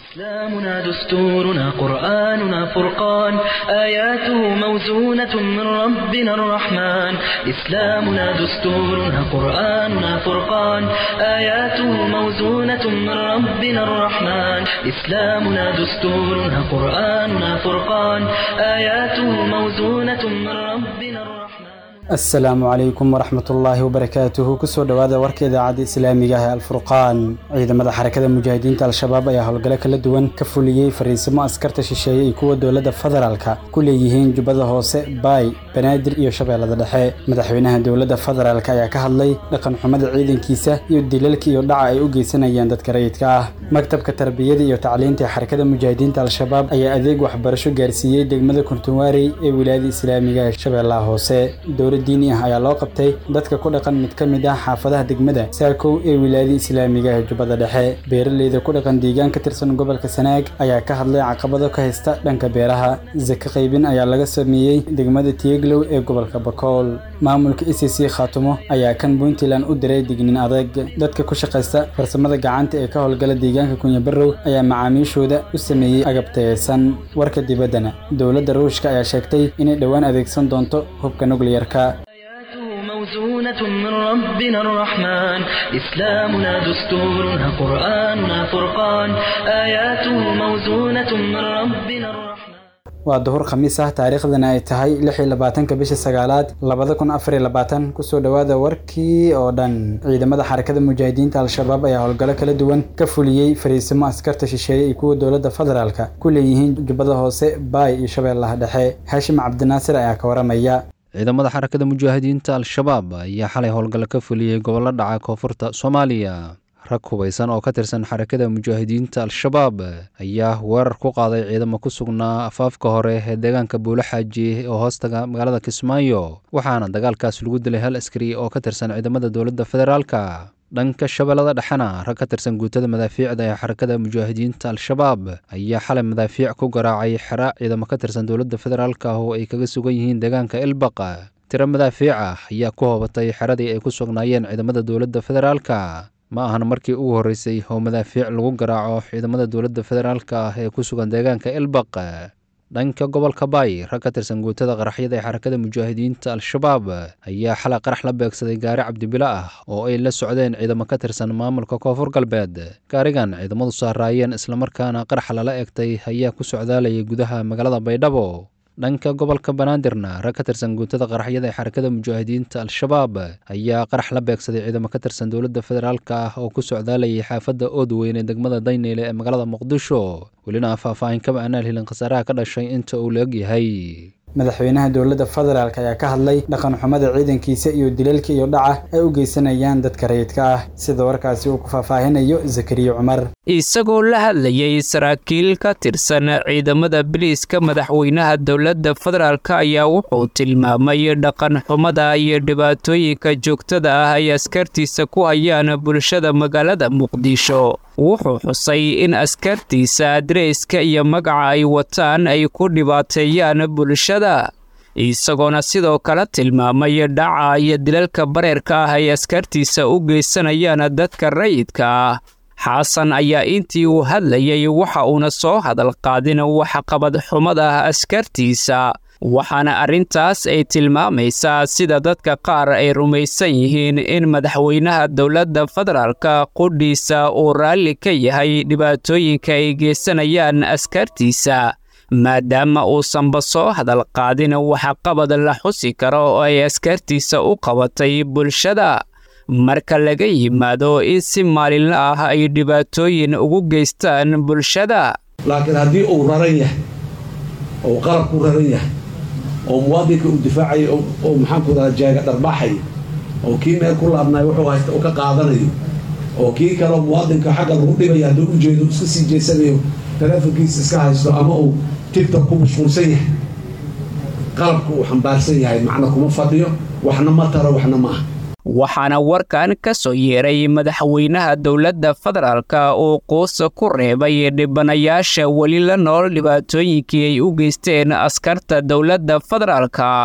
إسلامنا دستورنا قرآننا فرقان آياته موزونة من ربنا الرحمن إسلامنا دستورنا قرآننا فرقان آياته موزونة من ربنا الرحمن إسلامنا دستورنا قرآننا فرقان آياته موزونة من ربنا الرحمن asalaamu calaykum waraxmatullaahi wabarakaatuhu kusoo dhowaada warka idaacadda islaamiga ah ee alfurqaan ciidamada xarakada mujaahidiinta al-shabaab ayaa howlgalo kala duwan ka fuliyey fariisimo askarta shisheeye iyo kuwa dowladda federaalka ku leeyihiin jubbada hoose baay banaadir iyo shabeellada dhexe madaxweynaha dowladda federaalk ayaa ka hadlay dhaqan xumada ciidankiisa iyo dilalka iyo dhaca ay u geysanayaan dadka rayidka ah maktabka tarbiyada iyo tacliinta ee xarakada mujaahidiinta al-shabaab ayaa adeeg waxbarasho gaarsiiyey degmada kuntuwaarey ee wilaayada islaamiga ee shabeellaha hoose diini ah ayaa loo qabtay dadka ku dhaqan mid ka mid ah xaafadaha degmada saakow ee wilaayada islaamiga ee jubbada dhexe beeraleyda ku dhaqan deegaan ka tirsan gobolka sanaag ayaa ka hadlay caqabado ka haysta dhanka beeraha sake qaybin ayaa laga sameeyey degmada tieglow ee gobolka bakool maamulka e c c khaatumo ayaa kan puntland u diray dignin adag dadka ku shaqaysta farsamada gacanta ee ka howlgala deegaanka kunyabarow ayaa macaamiishooda u sameeyey agab tayeysan warka dibaddana dowladda ruushka ayaa sheegtay inay dhowaan adeegsan doonto hubka nukliyarka موزونة من ربنا الرحمن إسلامنا دستورنا قرآننا فرقان آياته موزونة من ربنا الرحمن waa duhur khamiis ah taariikhdana ay tahay lix iyo labaatanka bisha sagaalaad labada kun afar iyo labaatan kusoo dhowaada warkii oo dhan ciidamada xarakada mujaahidiinta al-shabaab ayaa howlgalo kala duwan ka fuliyey fariisimo askarta shisheeye iyo kuwa dowladda federaalka ku leeyihiin jubbada hoose baay iyo shabeellaha dhexe haashim cabdinaasir ayaa ka waramaya ciidamada xarakada mujaahidiinta al-shabaab ayaa xalay howlgallo ka fuliyey gobollo dhaca koonfurta soomaaliya rag hubaysan oo ka tirsan xarakada mujaahidiinta al-shabaab ayaa weerar ku qaaday ciidamo ku sugnaa afaafka hore ee deegaanka buulo xaaji oo hoostaga magaalada kismaayo waxaana dagaalkaas lagu dilay hal askari oo ka tirsan ciidamada dowladda federaalka dhanka shabeellada dhexena rag ka tirsan guutada madaafiicda ee xarakada mujaahidiinta al-shabaab ayaa xalay madaafiic ku garaacay xera ciidamo ka tirsan dowladda federaalka oo ay kaga sugan yihiin deegaanka elbaq tiro madaafiic ah ayaa ku hoobatay xeradii ay ku sugnaayeen ciidamada dowladda federaalka ma ahan markii ugu horreysay oo madaafiic lagu garaaco ciidamada dowladda federaalka ah ee ku sugan deegaanka elbaq dhanka gobolka baay rag ka tirsan guutada qaraxyada ee xarakada mujaahidiinta al-shabaab ayaa xalay qarax la beegsaday gaari cabdibilo ah oo ay la socdeen ciidamo ka tirsan maamulka koonfur galbeed gaarigan ciidamadu saaraayeen islamarkaana qarax lala egtay ayaa ku socdaalayay gudaha magaalada baydhabo dhanka gobolka banaadirna rag ka tirsan guutada qaraxyada ee xarakada mujaahidiinta al-shabaab ayaa qarax la beegsaday ciidamo ka tirsan dowladda federaalka ah oo ku socdaalayay xaafadda oodweyn ee degmada dayneyle ee magaalada muqdisho welina faahfaahin kama aanaan helin khasaaraha ka dhashay inta uu la egyahay madaxweynaha dowladda federaalk ayaa ka hadlay dhaqan xumada ciidankiisa iyo dilalka iyo dhaca ay u geysanayaan dadka rayidka ah sida warkaasi uu ku faahfaahinayo zakariya cumar isagoo la hadlayay saraakiil ka tirsan ciidamada biliiska madaxweynaha dowladda federaalk ayaa wuxuu tilmaamay dhaqan xumada iyo dhibaatooyinka joogtada ah ay askartiisa ku hayaan bulshada magaalada muqdisho wuxuu xusay in askartiisa adreyska iyo magaca ay wataan ay ku dhibaateeyaan bulshada isagoona sidoo kale tilmaamay dhaca iyo dilalka bareerka ah ay askartiisa u geysanayaan dadka rayidka ah xasan ayaa intii uu hadlayay waxa uuna soo hadal qaadin waxqabad xumada askartiisa waxaana arrintaas ay tilmaamaysaa sida dadka qaar ay rumaysan yihiin in madaxweynaha dowladda federaalka qudhiisa uu raalli ka yahay dhibaatooyinka ay geysanayaan askartiisa maadaama uusanba soo hadal qaadin waxqabad la xusi karo oo ay askartiisa u qabatay bulshada marka laga yimaado in si maalinla ah ay dhibaatooyin ugu geystaan bulshada laakiin haddii uu raran yahay oo qalabku raran yahay oo muwaadinka uu difaacayo oo maxaanku radaa jaaga dharbaaxayo oo kii meel ku laabnayo wuxuu haysta uu ka qaadanayo oo kii kaleo muwaadinka xagga lagu dhibaya hadduu u jeedo iska sii jeesanayo taleefonkiisa iska haysto ama uu tigtok ku mashquulsan yahay qalabku uu xambaarsan yahay macna kuma fadhiyo waxna ma taro waxna ma ah waxaana warkan ka soo yeeray madaxweynaha dowladda federaalka uu quusa ku reebay dhibanayaasha weli la nool dhibaatooyinkii ay u geysteen askarta dowladda federaalka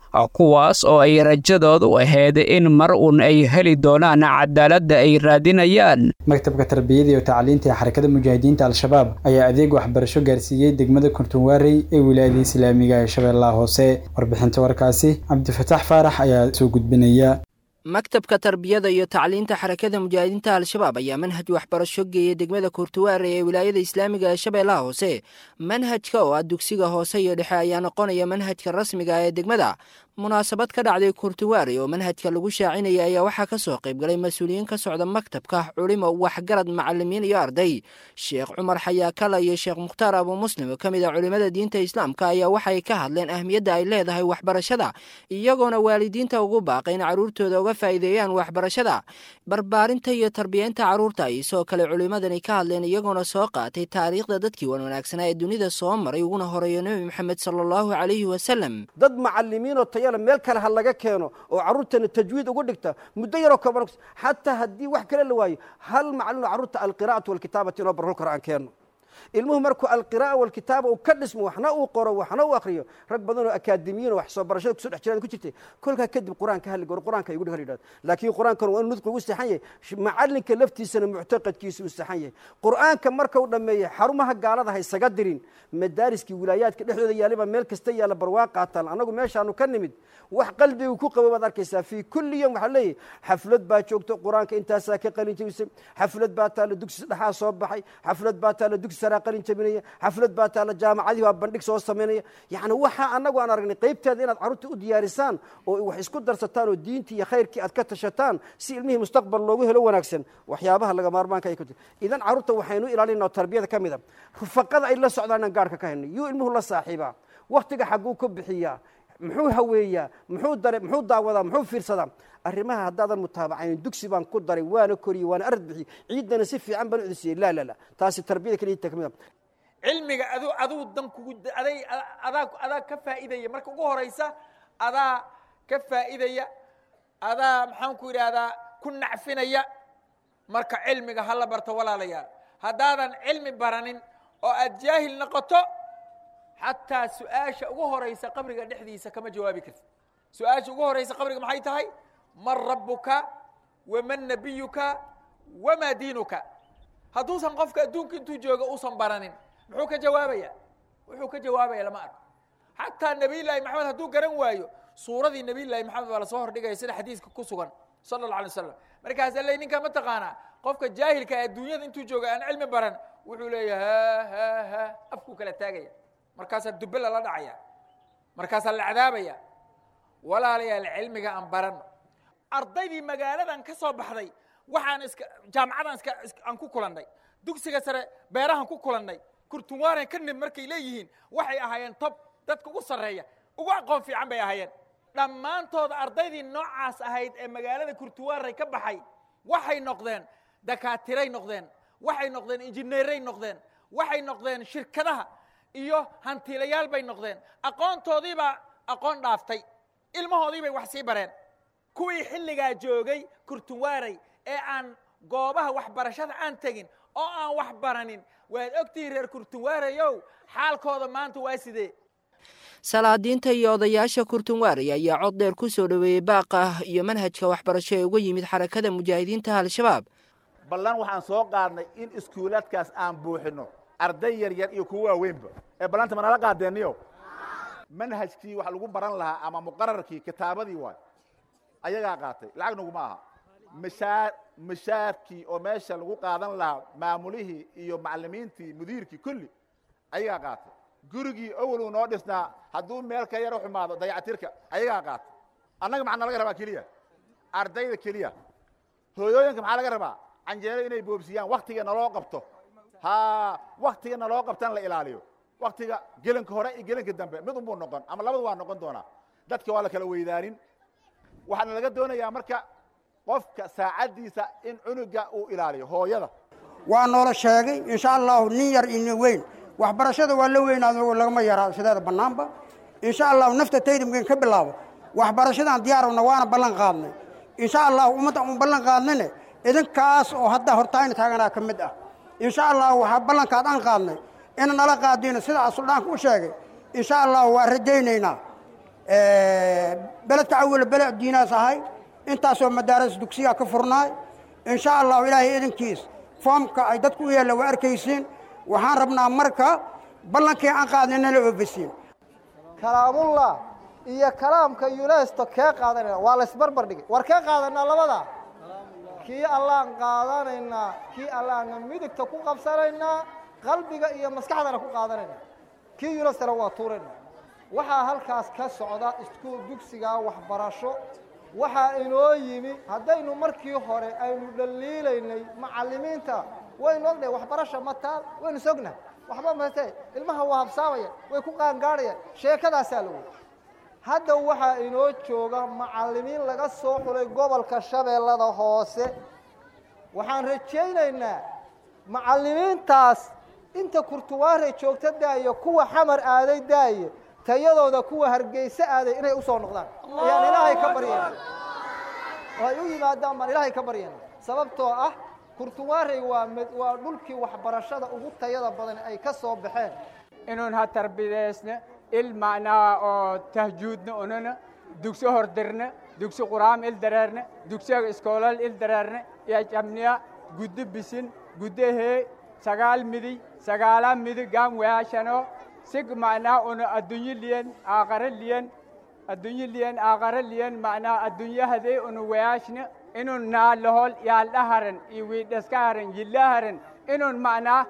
kuwaas oo ay rajadoodu ahayd in mar uun ay heli doonaan cadaaladda ay raadinayaan maktabka tarbiyada iyo tacliinta ee xarakada mujaahidiinta al-shabaab ayaa adeeg waxbarasho gaarsiiyey degmada kurtunwaarey ee wilaayada islaamiga ee shabeellaha hoose warbixinta warkaasi cabdifataax faarax ayaa soo gudbinaya maktabka tarbiyada iyo tacliinta xarakada mujaahidiinta al-shabaab ayaa manhaj waxbarasho geeyay degmada kurtuwaare ee wilaayada islaamiga ee shabeellaha hoose manhajka oo ah dugsiga hoose iyo dhexe ayaa noqonaya manhajka rasmiga ee degmada munaasabad ka dhacday kurtuwaare oo manhajka lagu shaacinaya ayaa waxaa ka soo qaybgalay mas-uuliyiin ka socda maktabka culimo waxgarad macalimiin iyo arday sheekh cumar xayaakala iyo sheekh mukhtaar abu muslim oo ka mid ah culimada diinta islaamka ayaa waxay ka hadleen ahmiyadda ay leedahay waxbarashada iyagoona waalidiinta ugu baaqay in carruurtooda uga faa'iideeyaan waxbarashada barbaarinta iyo tarbiyeynta carruurta ay sidoo kale culimadani ka hadleen iyagoona soo qaatay taariikhda dadkii wan wanaagsanaa ee dunida soo maray uguna horeeyo nebi moxamed sala allahu calayhi wasalam dad macalimiinoo tayale meel kale ha laga keeno oo carruurtana tajwiid ugu dhigta muddo yaroo kooban xataa haddii wax kale la waayo hal macalin oo carruurta alqiraa'atu walkitaabati inoo barhol karo aan keeno ilmuhu markuu alqira'a walkitaaba uu ka dhismo waxna uu qoro waxna uu akhriyo rag badan oo akaademiyiin oo wax soo barashada kusoo dhex jiraan ku jirtay kolkaa kadib qur-aanka halli goro qur-aanka igu dhig yidhahdo laakiin qur-aankan waa inuu nudqi ugu saxan yahay macalinka laftiisana muctaqadkiisa uu saxan yahay qur-aanka marka uu dhammeeyey xarumaha gaalada ha isaga dirin madaariskii wilaayaadka dhexdooda yaaliba meel kasta yaalla barwaa qaataan annagu meeshaanu ka nimid wax qalbigu ku qabo baad arkaysaa fii kulli yom waxaa leeyahy xaflad baa joogto qur-aanka intaasaa ka qalin jabisay xaflad baa taalla dugsi dhexaa soo baxay xaflad baa taalla dugsi saraa qalin jabinaya xaflad baa taalla jaamacadii baa bandhig soo samaynaya yacni waxa annagu aan aragnay qaybteeda inaad carruurta u diyaarisaan oo wax isku darsataan oo diintii iyo khayrkii aad ka tashataan si ilmihii mustaqbal loogu helo wanaagsan waxyaabaha laga maarmaanka ay ku jir idan carruurta waxaynu ilaalinaa oo tarbiyada ka mid a rufaqada ay la socdaan inaan gaarhka ka helnay yuu ilmuhu la saaxiibaa wakhtiga xagguu ku bixiyaa muxuu haweeyaa muxuu dare muxuu daawadaa muxuu fiirsadaa arrimaha haddaadan mutaabacayn dugsi baan ku daray waana koriyey waana arad bixiyey ciiddana si fiican baan u cudisiyey laa laa laa taasi tarbiyada keliya ka mid a cilmiga adu aduu dan kugu aday adaa adaa ka faa'iidaya marka ugu horaysa adaa ka faa'iidaya adaa maxaan ku yidhaahdaa ku nacfinaya marka cilmiga hala barto walaalayaal haddaadan cilmi baranin oo aad jaahil noqoto xataa su-aasha ugu horaysa qabriga dhexdiisa kama jawaabi kartid su-aasha ugu horaysa qabriga maxay tahay man rabbuka waman nabiyuka wamaa diinuka hadduusan qofka adduunka intuu jooga uusan baranin muxuu ka jawaabaya wuxuu ka jawaabaya lama arko xataa nabiy llaahi maxamed hadduu garan waayo suuradii nabiy llaahi maxamed baa lasoo hordhigaya sida xadiiska ku sugan sala alla alay wasalam markaasa le ninkaa ma taqaanaa qofka jaahilka adduunyada intuu jooga aan cilmi baran wuxuu leeyahay ha ha ha afkuu kala taagaya markaasaa dube lala dhacaya markaasaa la cadaabaya walaalayaal cilmiga aan barano ardaydii magaaladan ka soo baxday waxaan iska jaamacadan iska aan ku kulannay dugsiga sare beerahan ku kulannay kurtunwaaren ka nib markay leeyihiin waxay ahaayeen tob dadka ugu sarreeya ugu aqoon fiican bay ahaayeen dhammaantooda ardaydii noocaas ahayd ee magaalada kurtuwaarey ka baxay waxay noqdeen dakaatiray noqdeen waxay noqdeen injineeray noqdeen waxay noqdeen shirkadaha iyo hantiilayaal bay noqdeen aqoontoodiibaa aqoon dhaaftay ilmahoodii bay wax sii bareen kuwii xilligaa joogay kurtunwaarey ee aan goobaha waxbarashada aan tegin oo aan wax baranin waad ogtihiin reer kurtunwaareyow xaalkooda maanta waa sidee salaadiinta iyo odayaasha kurtunwaarey ayaa cod dheer ku soo dhoweeyey baaqa iyo manhajka waxbarasho ee uga yimid xarakada mujaahidiinta al-shabaab ballan waxaan soo qaadnay in iskuulaadkaas aan buuxinno arday yar yar iyo kuwa waaweynba ee ballanta manala qaadeeniyo manhajkii wax lagu baran lahaa ama muqararkii kitaabadii waay ayagaa qaatay lacag naguma aha mashaar mashaarkii oo meesha lagu qaadan lahaa maamulihii iyo macallimiintii mudiirkii kulli ayagaa qaatay gurigii awaluu noo dhisnaa hadduu meel ka yaro xumaado dayacatirka ayagaa qaatay annaga maxaa nalaga rabaa keliya ardayda keliya hooyooyinka maxaa laga rabaa canjeero inay boobsiyaan waktiga naloo qabto ha waktiga naloo qabtan la ilaaliyo waktiga gelinka hore iyo gelinka dambe mid unbuu noqon ama labadu waa noqon doonaa dadka waa la kala weydaanin waxaana laga doonayaa marka qofka saacaddiisa in cunuga uu ilaaliyo hooyada waa noola sheegay insha allahu nin yar iyo nin weyn waxbarashada waa la weynaado lagama yaraa sideeda bannaanba insha allahu nafta taydamkan ka bilaabo waxbarashadaan diyaarowna waana ballan qaadnay insha allahu ummadda un ballan qaadnayne idinkaas oo hadda hortaayna taaganaa ka mid ah insha allahu waxaa ballankaad aan qaadnay ina nala qaadino sida asuldhaanka u sheegay insha allahu waa rajaynaynaa beledka awal beled diinaas ahay intaasoo madaaris dugsiya ka furnaay insha allahu ilaahay idankiis foomka ay dadku u yeella waa arkaysiin waxaan rabnaa marka ballankii aan qaadna nala oofisiin kalaamullah iyo kalaamka yunesto kee qaadanayna waa laysbarbar dhigay war kee qaadanaa labadaa kii allaan qaadanaynaa kii allaanna midigta ku qabsanaynaa qalbiga iyo maskaxdana ku qaadanaynaa kii yunestona waa tuuraynaa waxaa halkaas ka socda iskuul dugsigaa waxbarasho waxaa inoo yimi haddaynu markii hore aynu dhaliilaynay macallimiinta waynu ognahay waxbarasha mataal waynu sognahay waxba mate ilmaha waa habsaamaya way ku qaangaadhayaan sheekadaasaa la wey hadda waxaa inoo jooga macallimiin laga soo xulay gobolka shabeellada hoose waxaan rajaynaynaa macallimiintaas inta kurtuwaare joogta daayo kuwa xamar aaday daaye tayadooda kuwa hargeyse aaday inay u soo noqdaan ayaan ilaahay ka baryayna oo ay u yimaadaan baan ilaahay ka baryayna sababtoo ah kurtuwaarey waa waa dhulkii waxbarashada ugu tayada badan ay ka soo baxeen inuun ha tarbidaysna il macnaa oo tahjuudna unana dugsi hordirna dugsi quraam il dareerna dugsiga iskoolal il dareerna iyo jamniya guddo bisin guddo hee sagaal midi sagaala midi gaam waashano sig macnaa una addunyo liyan aaqara liyan addunyo liyan aaqara liyan macnaa addunyahadee una wayaashna inun naalahol yaaldhaharan iyo wiidhaskaharan yillaharan inun macnaa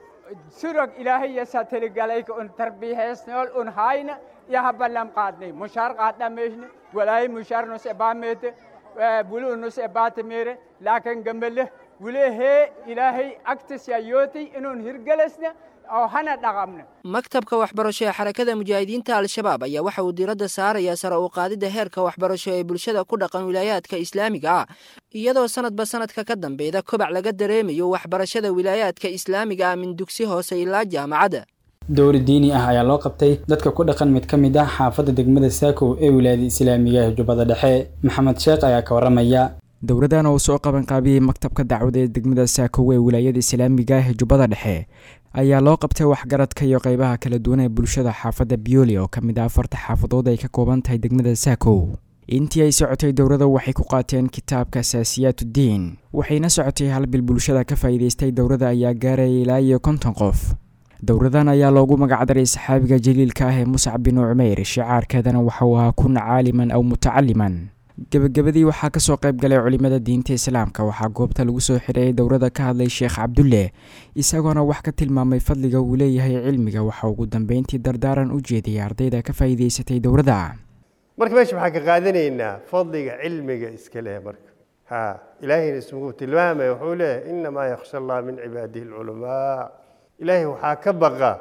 surog ilaahay satiligalayka un tarbiixeysnool un hayna iyo habalam qaadnay mushaar qaadhameyshna walaayi mushaar nus ebaameete buli unus ebaatamere laakin gamale wule hee ilaahay agtisya yootay inun hirgelasna oo hana dhaqamna maktabka waxbarasho ee xarakada mujaahidiinta al-shabaab ayaa waxa uu diiradda saarayaa sare u qaadidda heerka waxbarasho ee bulshada ku dhaqan wilaayaadka islaamiga ah iyadoo sanadba sanadka ka dambeeda kobac laga dareemayo waxbarashada wilaayaadka islaamiga ah min dugsi hoose ilaa jaamacadda dowri diini ah ayaa loo qabtay dadka ku dhaqan mid ka mid ah xaafadda degmada saakow ee wilaayada islaamiga ee jubbada dhexe maxamed sheekh ayaa ka warramaya dowladan oo soo qabanqaabiyey maktabka dacwada ee degmada saakow ee wilaayada islaamiga ah ee jubbada dhexe ayaa loo qabtay waxgaradka iyo qeybaha kala duwan ee bulshada xaafadda bioli oo ka mid ah afarta xaafadood ay ka kooban tahay degmada saakow intii ay socotay dowladda waxay ku qaateen kitaabka asaasiyaatuddiin waxayna socotay hal bil bulshada ka faa'iidaystay dowladda ayaa gaaraya ilaa iyo konton qof dowladan ayaa loogu magacdaray saxaabiga jaliilka ah ee muscab binu cumeyr shicaarkeedana waxa uu ahaa kun caaliman aw mutacaliman gebagabadii waxaa kasoo qayb galay culimada diinta islaamka waxaa goobta lagu soo xidhayay dowladda ka hadlay sheekh cabdulle isagoona wax ka tilmaamay fadliga uu leeyahay cilmiga waxa ugu dambeyntii dardaaran u jeediyay ardayda ka faa'iidaysatay dowladda marka meesha waxaan ka qaadanaynaa fadliga cilmiga iska leh marka ha ilaahayna ismugu tilmaamaya wuxuu leeyahay inamaa yakhsha allah min cibaadihi alculamaa ilaahay waxaa ka baqa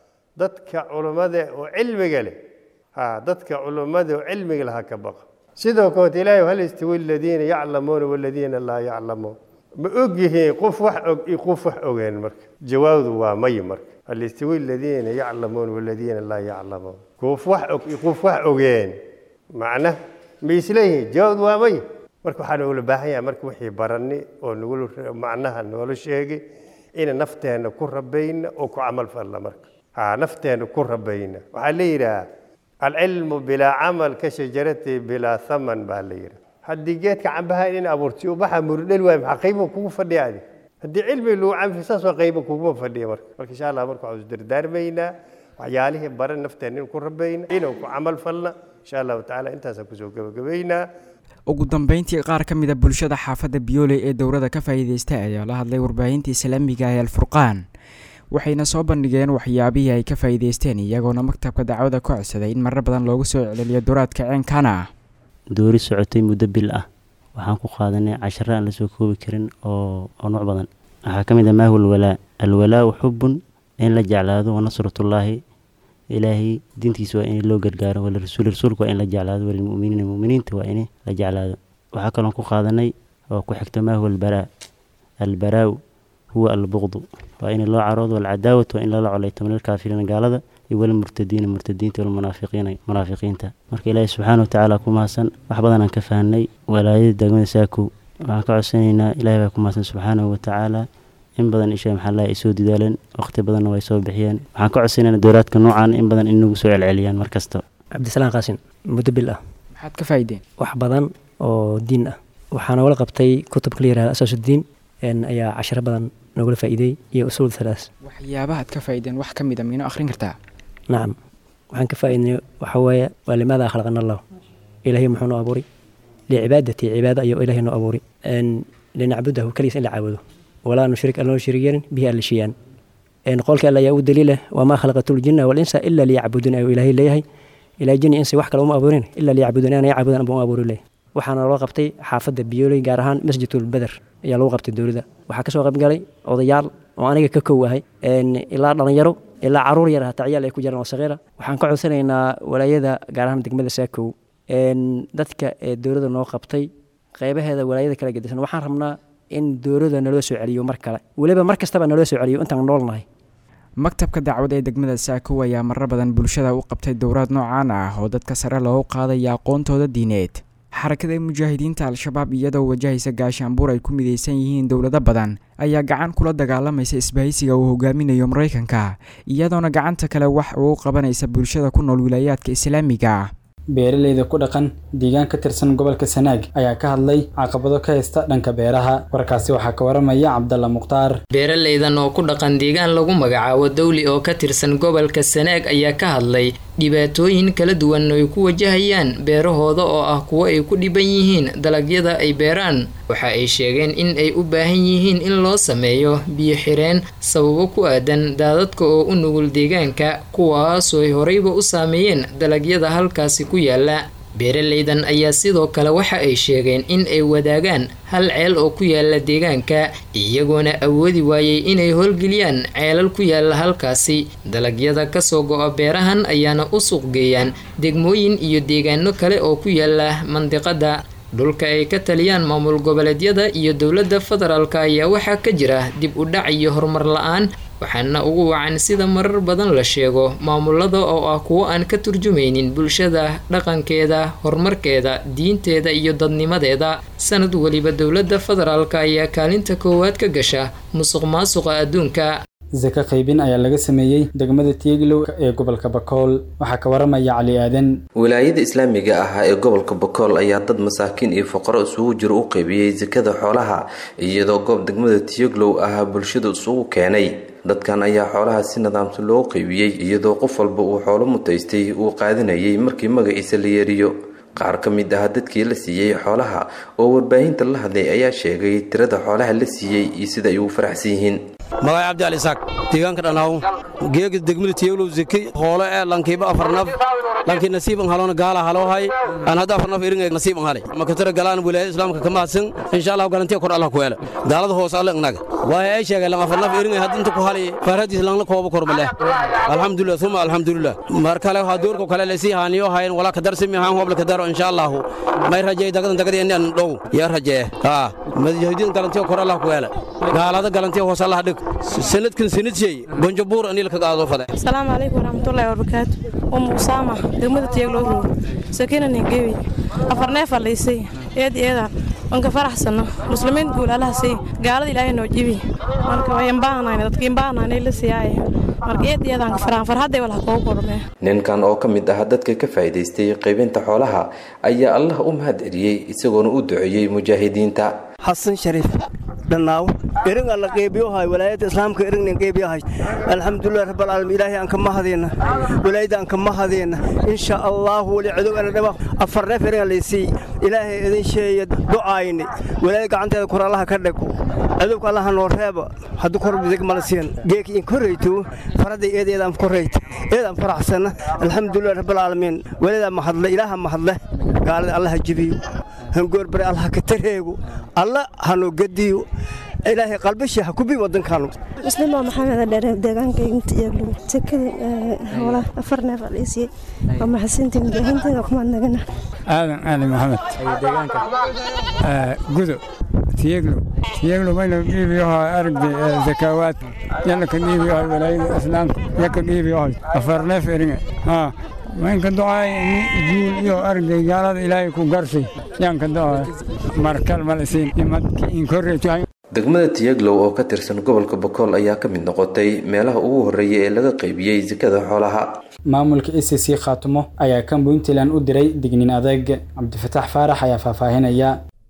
dadka culummada oo cilmiga leh ha dadka culummada oo cilmiga laha ka baqa sidoo kaleet ilaahay hal istawi aladiina yaclamuuna waladiina laa yaclamuun ma og yihiin qof wax og iyo qof wax ogeen marka jawaabdu waa may marka hal istawi aladiina yaclamuuna waladiina laa yaclamuun qof wax og iyo qof wax ogeen macna ma isleeyihiin jawaabdu waa may marka waxaa noogula baahan yahay marka wixii barani oo nagula macnaha noola sheegay ina nafteenna ku rabayna oo ku camal falla marka ha nafteenna ku rabayna waxaa la yidhaha alcilmu bilaa camal ka shajarati bilaa thaman baa la yidhi haddii geedka cambaha in abuurtay ubaxa murdhel waay maxaa qiimo kugu fadhiya adi haddii cilmi lagu camfi saas waa qiimo kuguma fadhiya marka marka insha allah marka waxaan isdardaarmaynaa waxyaalihii baran nafteena in ku rabayna inaan ku camal falna insha allahu tacaala intaasaan kusoo gebagabaynaa ugu dambeyntii qaar ka mid a bulshada xaafadda biyooley ee dowladda ka faa'iidaystay ayaa la hadlay warbaahinta islaamiga ee alfurqaan waxayna soo bandhigeen waxyaabihii ay ka faa'iidaysteen iyagoona maktabka dacwada ku codsaday in marar badan loogu soo celceliyo duraadka ceenkana ah doori socotay muddo bil ah waxaan ku qaadanay casharo aan lasoo koobi karin oo oo nuuc badan waxaa ka mid ah maahu alwalaa alwalaau xubun in la jeclaado wa nasratullaahi ilaahay diintiisa waa in loo gargaaro walirasuul rasuulka waa in la jeclaado walilmuminiina muminiinta waa in la jeclaado waxaa kaloon ku qaadanay oo ku xigta maahu albaraa albaraaw huwa albuqdu waa in loo caroodo walcadaawat waa in lala colayto min alkaafiriina gaalada iyo walmurtadiina murtadiinta walmunaafiqiina munaafiqiinta marka ilaahi subxaana watacaala ku mahadsan wax badan aan ka fahnay walaayada degmada saakow waxaan ka codsanaynaa ilahi baa ku mahadsan subxaanahu watacaala in badan isha maxaa laha ay soo didaaleen waqti badanna way soo bixiyeen waxaan ka codsanaynaa dowlaadka noocan in badan inagu soo celceliyaan mar kasta cabdisalaan qaasin muddo bil ah maxaad ka faa'iideen wax badan oo diin ah waxaa nogala qabtay kutubka la yihahda asaasudiin ayaa casharo badan nogala faa'iideey iyo usuul thalaas waxyaabahaad ka faa'iideen wax ka mid a miino akhrin kartaa nacam waxaan ka faa'iidnay waxaa weeye waa limaada khalaqana allah ilaahay muxuu noo abuuray licibaadati cibaado ayuu ilaahay noo abuuray linacbudahu keligiis in la caabudo walaa nushrik alnoo shirig yeelin bihi alla shiyaan qolka alle ayaa u daliila wamaa khalaqatu ljinna walinsa ila liyacbuduun ayuu ilaahay leeyahay ilaa jinni insi wax kale uma abuurin ila liyacbuduun inay caabudan buu abuuri leeyahay waxaana loo qabtay xaafadda biyooley gaar ahaan masjidul beder ayaa lagu qabtay dowladda waxaa kasoo qaybgalay odayaal oo aniga ka kow ahay ilaa dhalinyaro ilaa caruur yar hataa ciyaal ay ku jiraan oo saqiira waxaan ka codsanaynaa walaayada gaar ahaan degmada saakow dadka ee dowladda noo qabtay qaybaheeda walaayada kala gedisan waxaan rabnaa in dowladda naloo soo celiyo mar kale weliba mar kastaba naloo soo celiyo intaan noolnahay maktabka dacwada ee degmada saakow ayaa marar badan bulshada u qabtay dowraad noocaan ah oo dadka sare loogu qaadaya aqoontooda diineed xarakada mujaahidiinta al-shabaab iyadoo wajahaysa gaashaanbuur ay ku midaysan yihiin dowlado badan ayaa gacan kula dagaalamaysa isbahaysiga uu hogaaminayo maraykanka iyadoona gacanta kale wax ugu qabanaysa bulshada ku nool wilaayaadka islaamiga beeraleyda ku dhaqan deegaan ka tirsan gobolka sanaag ayaa ka hadlay caqabado ka haysta dhanka beeraha warkaasi waxaa ka waramaya cabdalla mukhtaar beeraleydan oo ku dhaqan deegaan lagu magacaabo dawli oo ka tirsan gobolka sanaag ayaa ka hadlay dhibaatooyin kala duwan ay ku wajahayaan beerahooda oo ah kuwo ay ku dhiban yihiin dalagyada ay beeraan waxa ay sheegeen in ay u baahan yihiin in loo sameeyo biyo xireen sababo ku aadan daadadka oo u nugul deegaanka kuwaasoo ay horeyba u saameeyeen dalagyada halkaasi ku yaala beeraleydan ayaa sidoo kale waxa ay sheegeen in ay wadaagaan hal ceel oo ku yaala deegaanka iyagoona awoodi waayey inay howlgeliyaan ceelal ku yaala halkaasi dalagyada kasoo go-a beerahan ayaana u suuqgeeyaan degmooyin iyo deegaano kale oo ku yaala mandiqada dhulka ay ka taliyaan maamul goboleedyada iyo dowladda federaalk ayaa waxaa ka jira dib u dhac iyo horumar la-aan waxaana ugu wacan sida marar badan la sheego maamulada oo ah kuwo aan ka turjumaynin bulshada dhaqankeeda horumarkeeda diinteeda iyo dadnimadeeda sanad weliba dowladda federaalk ayaa kaalinta koowaad ka gasha musuq maasuqa adduunka saka qaybin ayaa laga sameeyey degmada tieglow ee gobolka bakool waxaa ka waramaya cali aadan wilaayada islaamiga ah ee gobolka bakool ayaa dad masaakiin iyo fuqaro isugu jiro u qaybiyey sakada xoolaha iyadoo goob degmada tieglow ah bulshada isugu keenay dadkan ayaa xoolaha si nidaamsan loo qaybiyey iyadoo qof walba uu xoolo mutaystay uu qaadanayay markii magaciisa la yeeriyo qaar ka mid ah dadkii la siiyey xoolaha oo warbaahinta la hadlay ayaa sheegay tirada xoolaha la siiyey iyo sida ay ugu faraxsan yihiin magay cabdi ali isaaq deegaanka dhanaaw geega degmada tiyeglow zeki hoolo ee lankiiba afarnaf lankii nasiiban haloona gaala haloo hay aan hadda afarnaf iringa nasiiban halay makatara galaan wilaayada islaamka ka mahadsan insha allah galantiya kor allah ku hele gaalada hoos alle ignaga waay ay sheegay lam afarnaf iringa hadda inta ku halay faaradiis langla kooba kormaleh alxamdulilah uma alxamdulilah mar kale waxaa doorka kale lasii haaniyo hayn walaa kadarsimi haan hobla kadaro insha allahu may rajey dagadan dagadi enian dhow yaa rajee haa madajahidiin galantiya kor allah ku hele gaalada galantiya hoos allah dhig sanadkan sanadshey bonjabuur anil ka qaado fade asalaamu calaykum waraxmatullaahi wabarakaatu umu usaama degmada tiyaglowrow sakina ningewi afar neef alaysay eed eeda wanka faraxsano muslimiin guul allaha sii gaalada ilaahay noo jibi marka wayan baahnayna dadkiin baahnayna la siiyaaye marka eed eedaan ka faraan farhadday walaha koogu kormee ninkan oo ka mid ah dadka ka faa'iidaystay qaybinta xoolaha ayaa allah u mahad celiyey isagoona u duceeyey mujaahidiinta xasan shariif dhannaaw eringa la qeybiyohay walaayadda islaamka erignan qeybiyahay alxamdulilah rabbalcaalamiin ilaahay aan ka mahadayna walaayadda aan ka mahadayna insha allahu wali cadow ana dhaba afar neef eringa laysii ilaahay idin sheeya ducaayni walaayad gacanteeda kor allaha ka dhego cadowka allaha noo reeba hadduu kor bidig mala siin geeki in korrayto faradday eed eedaan korrayta eedaan faraxsana alxamdulilah rabbalcaalamiin walaayada mahadle ilaaha mahadle gaalada allaha jebiyo hangoorbare allaha ka tareego alla hanoo gediyo ilaahay qalbashii ha ku bi wadankaanu muslima maxamed dheere deegaanka inta eeglo sekada hoola afar neef aliisiyey waa maxasintii mujaahinteeda kumaad nagana aadan aadan maxamed deegaanka gudo tiyeglo tiyeglo mayna dhiibiyohay aragdi zakaawaad yana ka dhiibiyohay walaayada islaamka yaka dhiibiyohay afar neef eringa haa maynka ducaay jiil iyo arday gaalada ilaahay ku garsay yaanka ducaay markal malisiin imadki inkorreetu degmada tiyaglow oo ka tirsan gobolka bakool ayaa ka mid noqotay meelaha ugu horreeya ee laga qaybiyey sakada xoolaha maamulka a c c khaatumo ayaa kan puntland u diray digniin adeeg cabdifataax faarax ayaa faahfaahinaya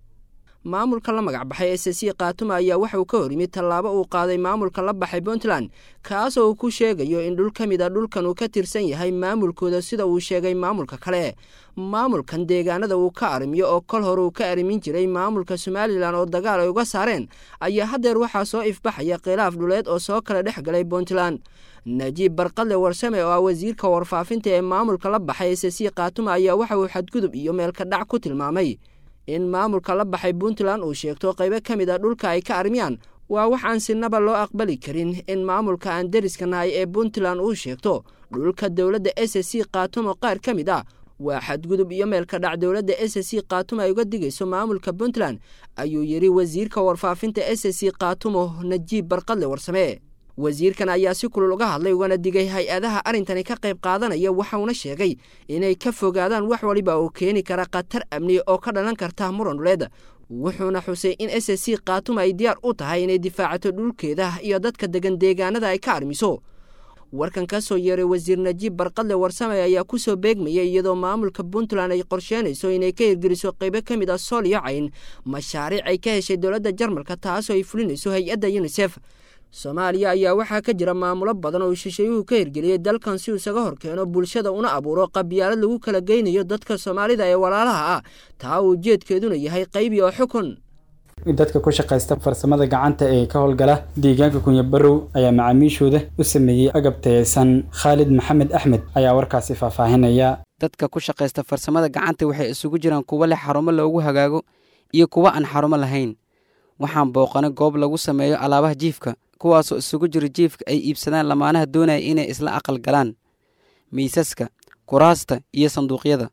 maamulka la magac baxay s c khaatuma ayaa waxa uu ka hor yimid tallaabo uu qaaday maamulka la baxay puntland kaasoo uu ku sheegayo in dhul ka mid a dhulkan uu ka tirsan yahay maamulkooda sida uu sheegay maamulka kale maamulkan deegaanada uu ka arrimiyo oo kol hore uu ka arrimin jiray maamulka somalilan oo dagaal ay uga saareen ayaa haddeer waxaa soo ifbaxaya khilaaf dhuleed oo soo kala dhex galay puntland najiib barqadle warsame oo ah wasiirka warfaafinta ee maamulka la baxay s c khaatuma ayaa waxa uu xadgudub iyo meelka dhac ku tilmaamay in maamulka la baxay puntland uu sheegto qaybo ka mid a dhulka ay ka armiyaan waa waxaan sinaba loo aqbali karin in maamulka aan deriska nahay ee puntland uu sheegto dhulka dowladda s c khaatumo qaar ka mid ah waa xadgudub iyo meelka dhac dowladda s c khaatumo ay uga digayso maamulka puntland ayuu yidhi wasiirka warfaafinta s c khaatumo najiib barqadle warsame wasiirkan ayaa si kulul uga hadlay ugana digay hay-adaha arrintani ka qayb qaadanaya waxauna sheegay inay ka fogaadaan wax waliba oo keeni kara khatar amni oo ka dhalan karta muran dhuleed wuxuuna xusay in s c khaatuma ay diyaar u tahay inay difaacato dhulkeeda iyo dadka degan deegaanada ay ka armiso warkan ka soo yeeray wasiir najiib barqadle warsame ayaa ku soo beegmayay iyadoo maamulka puntland ay qorsheynayso inay ka hirgeliso qaybo ka mid ah sool iyo cayn mashaariic ay ka heshay dowladda jarmalka taasoo ay fulinayso hay-adda yunisef soomaaliya ayaa waxaa ka jira maamulo badan oo shisheeyuhu ka hirgeliyey dalkan si uu isaga hor keeno bulshada una abuuro qabyaalad lagu kala geynayo dadka soomaalida ee walaalaha ah taa uu ujeedkeeduna yahay qaybi oo xukun dadka ku shaqaysta farsamada gacanta ee ka howlgala deegaanka kunyabarow ayaa macaamiishooda u sameeyey agab tayeysan khaalid maxamed axmed ayaa warkaasi faahfaahinaya dadka ku shaqaysta farsamada gacanta waxay isugu jiraan kuwo leh xarumo loogu hagaago iyo kuwo aan xarumo lahayn waxaan booqanay goob lagu sameeyo alaabaha jiifka kuwaasoo isugu jiro jiifka ay iibsadaan lamaanaha doonaya inay isla aqal galaan miisaska kuraasta iyo sanduuqyada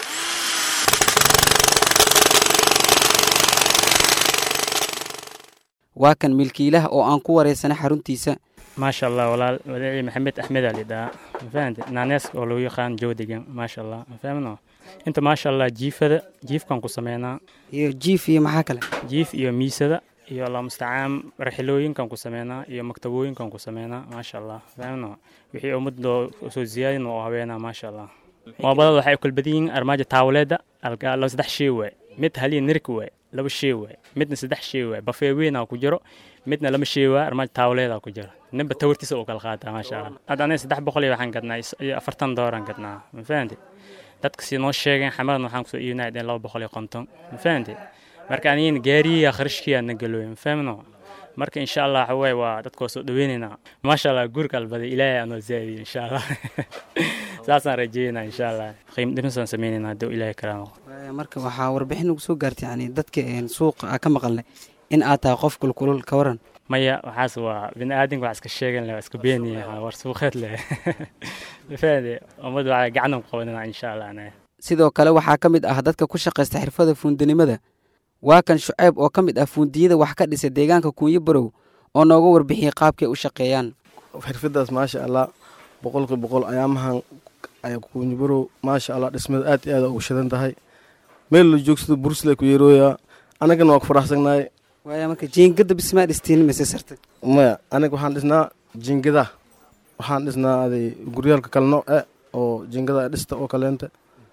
waa kan milkiilaha oo aan ku wareysanay xaruntiisa maasha allah walaal wadaci maxamed axmed aa lidhahaa mafahante naaneeska oo lagu yaqaan joodigan maasha allah mafahmno inta maasha allah jiifada jiifkan ku sameynaa iyo jiif iyo maxaa kale jiif iyo miisada iyo allah mustacaan raxilooyinkan ku sameynaa iyo maktabooyinkan ku sameynaa maasha allah fahmno wixii ummadoo soo ziyaadin oo haweenaa maasha allah moobadada waxay kala badan yihiin armaajo taawleeda laba saddex shay waay mid haliya nirik waay laba shay waay midna saddex shay waay bafee weynaa ku jiro midna lama shay waay armaajo taawleeda ku jiro ninba tawartiisa uu kala qaataa maasha allah hadda aniga saddex boqol iyo waxaan gadnaa iyo afartan dooran gadnaa ma fahanti dadka si noo sheegeen xamadan waxaan kusoo iibinaa deen laba boqol iyo konton ma fahanti marka anigina gaariya kharashkiyaa na galooy ma fahmno marka insha allah waxa waaye waa dadkoo soo dhaweynaynaa maasha allah guurka albaday ilaahay aanoo zaadiyo insha allah saasaan rajeynaa insha allah qiim dhimisaan sameynaynaa hadduu ilaahay karaamo marka waxaa warbixin ugu soo gaartay yani dadka suuqa aa ka maqalnay in aad tahay qof kulkulul ka waran maya waxaas waa bini aadamka wax iska sheegan leh waa iska beeniya war suuqeed leh mafahade ummadda waxaa gacanan ku qabananaa insha allah anaga sidoo kale waxaa ka mid ah dadka ku shaqaysta xirfada fuundinimada waa kan shuceyb oo ka mid ah fuundiyada wax ka dhisa deegaanka kuunyo barow oo nooga warbixiyey qaabkay u shaqeeyaan xirfadaas maasha allah boqolki boqol ayaamahan kuunyo barow maasha allah dhismada aad iyo aad ugu shidan tahay meel la joogsado bursle ku yeerooyaa anagana waa ku faraxsagnahay waaya marka jiingada bismaa dhistiin mise sartay maya aniga waxaan dhisnaa jiingada waxaan dhisnaa aday guryaalka kale nooc e oo jiingada dhista oo kaleenta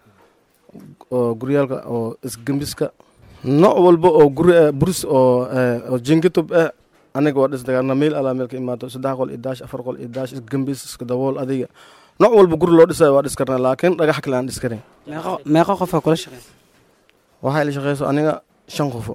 oo guryaalka oo isgembiska nooc walba oo guri buris oo jingitub eh aniga waa dhisdagaarna meel alaa meel ka imaato saddex qol iyo daash afar qol iyo daash isgembis iska dabool adiga nooc walba guri loo dhisayo waa dhis karnaa laakiin dhagax kale aan dhis karin meeqo qofaa kula shaqeysa waxay la shaqeyso aniga shan qofo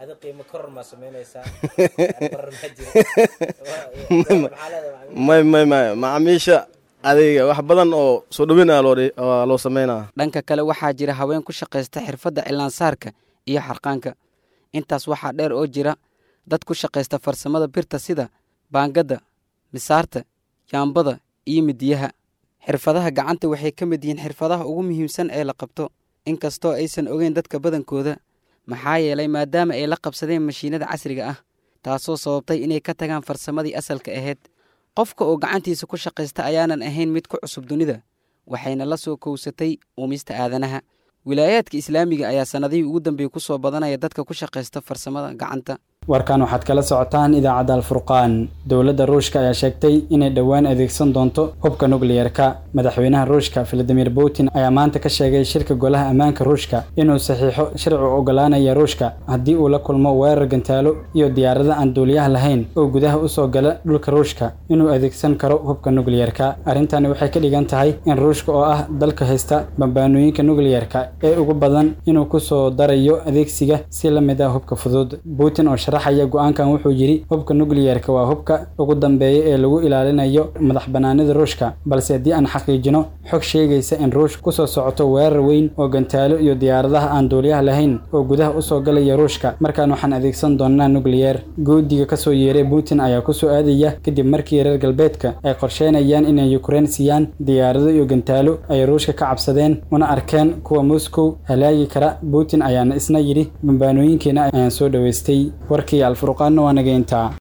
may may may macaamiisha adiga wax badan oo soo dhaweynaya loo loo sameynaa dhanka kale waxaa jira haween ku shaqaysta xirfadda cilaansaarka iyo xarqaanka intaas waxaa dheer oo jira dad ku shaqaysta farsamada birta sida baangadda misaarta yaambada iyo midiyaha xirfadaha gacanta waxay ka mid yihiin xirfadaha ugu muhiimsan ee la qabto inkastoo aysan ogeyn dadka badankooda maxaa yeelay maadaama ay la qabsadeen mashiinada casriga ah taasoo sababtay inay ka tagaan farsamadii asalka ahayd qofka oo gacantiisa ku shaqaysta ayaanan ahayn mid ku cusub dunida waxayna la soo kowsatay uumista aadanaha wilaayaadka islaamiga ayaa sannadihii ugu dambeeyey ku soo badanaya dadka ku shaqaysta farsamada gacanta warkan waxaad kala socotaan idaacadda alfurqaan dowladda ruushka ayaa sheegtay inay dhowaan adeegsan doonto hubka nukliyerka madaxweynaha ruushka valadimir putin ayaa maanta ka sheegay shirka golaha ammaanka ruushka inuu saxiixo sharci u ogolaanaya ruushka haddii uu la kulmo weerar gantaalo iyo diyaarada aan duuliyaha lahayn oo gudaha usoo gala dhulka ruushka inuu adeegsan karo hubka nukliyerka arrintani waxay ka dhigan tahay in ruushka oo ah dalka haysta bambaanooyinka nukliyerka ee ugu badan inuu kusoo darayo adeegsiga si la mid ah hubka fudud putin oo sharaxaya go-aankan wuxuu yidhi hubka nukliyerka waa hubka ugu dambeeya ee lagu ilaalinayo madax banaanida ruushka balse haddii aan xaqiijino xog sheegaysa in ruushka kusoo socoto weerar weyn oo gantaalo iyo diyaaradaha aan duuliyaha lahayn oo gudaha usoo galaya ruushka markaan waxaan adeegsan doonaa nukliyer goodiga kasoo yeeray putin ayaa kusoo aadaya kadib markii reer galbeedka ay qorsheynayaan inay ukrein siiyaan diyaarado iyo gantaalo ay ruushka ka cabsadeen una arkeen kuwa moscow halaagi kara putin ayaana isna yidhi bambaanooyinkeena ayaan soo dhoweystay warkii alfurqaanna waa naga intaa